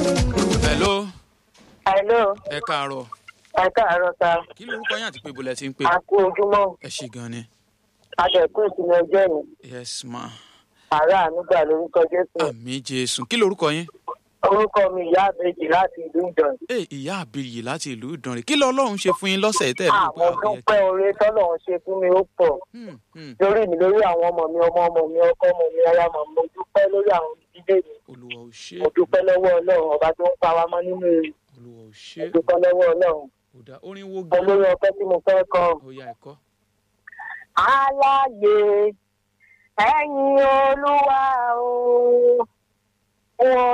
hello Hello, ẹ káàárọ̀ ẹ káàárọ̀ sa. kí lorúkọ yín àti pé ibo lẹ ti ń pè A kú ojúmọ́. ẹ ṣe gan ni Adẹ̀kú ìsinmi ọjọ́ ìní. yes ma Àrà ànúgbà lórúkọ Jésù. àmì jésù kí lorúkọ yín Orúkọ mi ìyá àbèjì láti ìlú Ìdàn. ẹ ìyá àbíyì láti ìlú ìdànrè kí lọ́lọ́run ṣe fún yín lọ́sẹ̀ tẹ́ ẹ ló Àwọn dúpẹ́ oore tọ́lọ̀ ń ṣe fún mi ó pọ̀. Hmm, Lórí mi lórí àwọn ọmọ mi, ọmọ ọmọ mi, ọkọ ọmọ mi, aya mọ̀ mo dúpẹ́ lórí àwọn ìdílé mi. olúwa ò ṣe Mo dúpẹ́ lọ́wọ́ Ọlọ́run ọba tó ń pa wá mọ́ nínú èrè. olúwa ò ṣe Mo dúpẹ́ lọ́wọ́ Ọlọ́run. kò dá orin wo gan Olórí ọpẹ́ tí mo fẹ́ kọ. ó yá ẹ̀kọ́ Aláyé ẹ̀yin Olúwa o. Wọ́n